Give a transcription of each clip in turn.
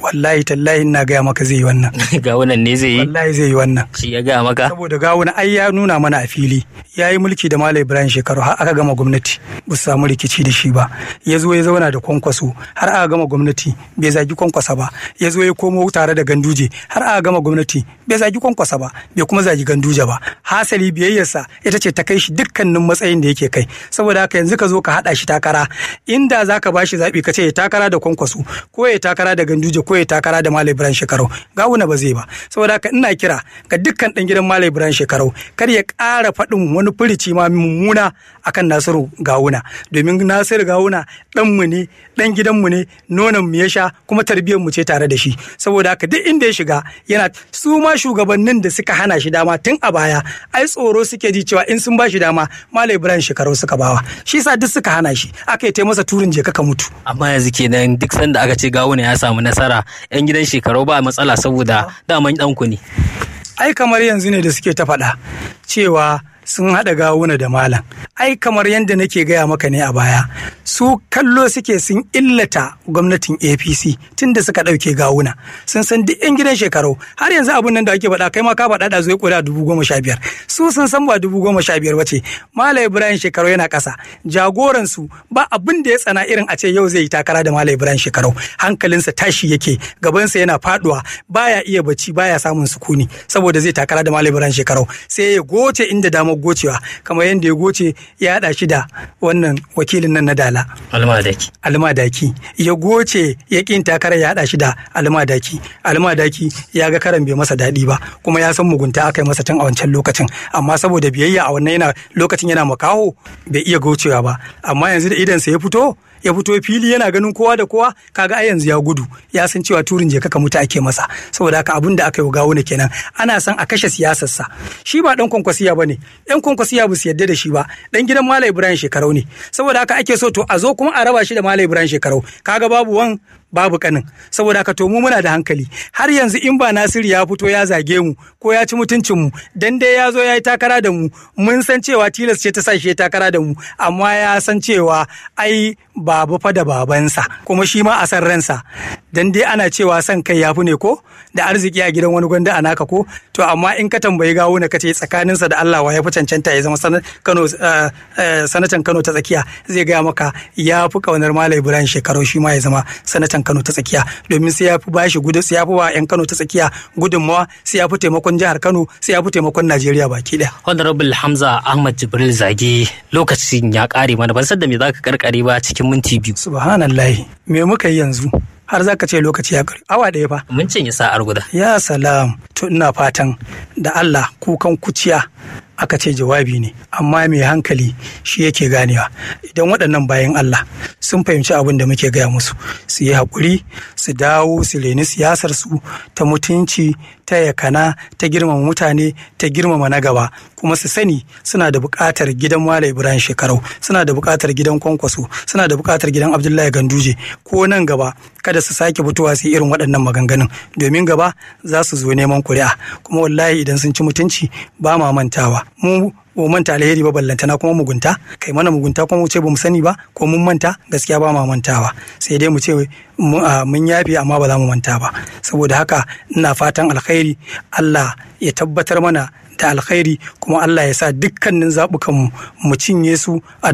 wallahi tallahi ina gaya maka zai yi wannan gawunan ne zai yi wallahi zai yi wannan shi ya gaya maka saboda gawuna ai ya nuna mana a fili ya yi mulki da Malam Ibrahim shekaru har aka gama gwamnati ba su samu rikici da shi ba ya zo ya zauna da kwankwaso har aka gama gwamnati bai zagi kwankwasa ba ya zo ya komo tare da ganduje har aka gama gwamnati bai zagi kwankwasa ba bai kuma zagi ganduje ba hasali biyayyarsa ita ce ta kai shi dukkanin matsayin da yake kai saboda haka yanzu ka zo ka haɗa shi takara inda za ka bashi zaɓi ka ce ya takara da kwankwaso ko ya takara da ganduje ko ya takara da Malam Ibrahim shekaru gawuna ba zai ba saboda haka ina kira ga dukkan ɗan gidan Malam Ibrahim shekaru kar ya ƙara faɗin wani furici ma mummuna akan Nasiru Gawuna domin Nasiru Gawuna ɗanmu ne ɗan gidanmu ne nonon mu ya sha kuma tarbiyyar mu ce tare da shi saboda haka duk inda ya shiga yana su ma shugabannin da suka hana shi dama tun a baya ai tsoro suke ji cewa in sun ba shi dama Malam Ibrahim shekaru suka bawa shi sa duk suka hana shi aka yi masa turin je ka mutu amma yanzu kenan duk sanda aka ce gawuna ya samu nasara yan gidan shekaru ba matsala saboda daman ɗanku ne ai kamar yanzu ne da suke ta faɗa cewa sun haɗa gawuna da malam ai kamar yadda nake gaya maka ne a baya su kallo suke sun illata gwamnatin apc tun da suka ɗauke gawuna sun san duk yan gidan shekaru har yanzu abun nan da ake faɗa kai ma ka faɗa da zai ƙuri'a dubu goma sha biyar su sun san ba dubu goma sha biyar bace malam ibrahim shekaru yana ƙasa jagoransu ba abin da ya tsana irin a ce yau zai yi takara da malam ibrahim shekaru hankalinsa tashi yake gabansa yana faɗuwa baya iya bacci baya samun sukuni saboda zai takara da malam ibrahim shekaru sai ya goce inda damar gocewa kamar yadda ya goce ya haɗa shi da wannan wakilin nan na dala almadaki almadaki ya goce ya ƙin takara ya haɗa shi da almadaki almadaki ya ga karan bai masa daɗi ba kuma ya san mugunta aka yi masa tun a wancan lokacin amma saboda biyayya a wannan yana lokacin yana makaho bai iya gocewa ba amma yanzu da idansa ya fito ya fito fili yana ganin kowa da kowa kaga ai yanzu ya gudu ya san cewa turin je kaka mutu ake masa saboda haka abin da aka yi gawo ne kenan ana son a kashe siyasarsa shi ba dan kwankwasiya bane yan kwankwasiya ba su yadda da shi ba dan gidan Malam Ibrahim Shekarau ne saboda haka ake so to a zo kuma a raba shi da Malam Ibrahim Shekarau kaga babu wan babu kanin saboda haka to mu muna da hankali har yanzu in ba Nasiru ya fito ya zage mu ko ya ci mutuncin mu dan dai ya zo ya yi takara da mu mun san cewa tilas ce ta sa shi ya takara da mu amma ya san cewa ai babu fa da babansa kuma shi ma a san ransa dan dai ana cewa san kai yafi ne ko da arziki a gidan wani gwanda a naka ko to amma in ka tambayi gawo na kace tsakaninsa da Allah wa ya fi cancanta ya zama Kano sanatan Kano ta tsakiya zai gaya maka ya fi kaunar Malam Ibrahim shekaru shi ma ya zama sanatan Kano ta tsakiya domin sai ya fi bashi gudu sai ya fi wa 'yan Kano ta tsakiya gudunmawa sai ya fi taimakon jihar Kano sai ya fi taimakon Najeriya baki ɗaya. Honorable Hamza Ahmad Jibril Zage lokacin ya ƙare mana ban san da me za ka karkare ba cikin minti biyu. Subhanallah me muka yi yanzu? har za ka ce lokaci ya ƙare awa ɗaya fa. Mun cinye sa'ar guda. Ya salam to ina fatan da Allah kukan kuciya aka ce jawabi ne amma mai hankali shi yake ganewa idan waɗannan bayan Allah sun fahimci abin da muke gaya musu su yi haƙuri su dawo su reni siyasar su ta mutunci ta yakana ta girmama mutane ta girmama na gaba kuma su sani suna da buƙatar gidan Malam Ibrahim Shekarau suna da buƙatar gidan Kwankwaso suna da buƙatar gidan Abdullahi Ganduje ko nan gaba kada su sake fitowa su irin waɗannan maganganun domin gaba za su zo neman kuri'a kuma wallahi idan sun ci mutunci ba ma mantawa mu ba manta alheri ba ballantana kuma mugunta kai mana mugunta kuma mu ce ba mu sani ba ko mun manta gaskiya ba ma mantawa sai dai mu ce mun yafe amma ba za mu manta ba saboda haka ina fatan alkhairi Allah ya tabbatar mana da alkhairi kuma Allah ya sa dukkanin zaɓukanmu mu cinye su a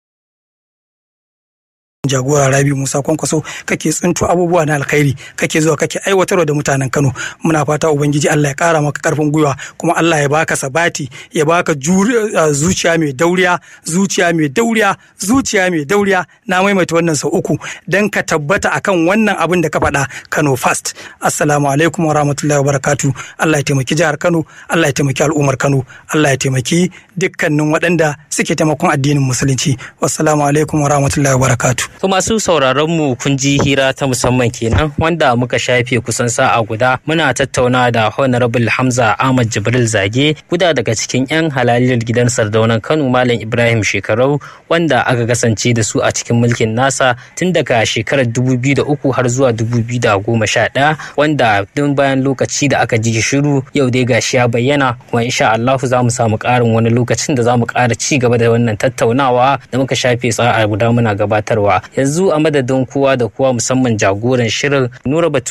jagora rabi musa kwankwaso kake tsinto abubuwa na alkhairi kake zuwa kake aiwatarwa da mutanen kano muna fata ubangiji allah ya kara maka karfin gwiwa kuma allah ya baka sabati ya baka zuciya mai dauriya zuciya mai dauriya zuciya mai dauriya na maimaita wannan sau uku dan ka tabbata akan wannan abin da ka faɗa kano fast assalamu alaikum wa rahmatullahi wa barakatu allah ya taimaki jihar kano allah ya taimaki al'ummar kano allah ya taimaki dukkanin waɗanda suke taimakon addinin musulunci wassalamu alaikum wa rahmatullahi wa barakatu To masu sauraron mu kun ji hira ta musamman kenan wanda muka shafe kusan sa'a guda muna tattauna da Honorable Hamza Ahmad Jibril Zage guda daga cikin 'yan halaliyar gidan sardaunan Kano Malam Ibrahim Shekarau wanda aka kasance da su a cikin mulkin nasa tun daga shekarar 2003 har zuwa 2011 wanda tun bayan lokaci da aka ji shiru yau dai gashi ya bayyana kuma insha Allah za mu samu ƙarin wani lokacin da za mu ƙara ci gaba da wannan tattaunawa da muka shafe sa'a guda muna gabatarwa yanzu a madadin kowa da kowa musamman jagoran shirin nura batu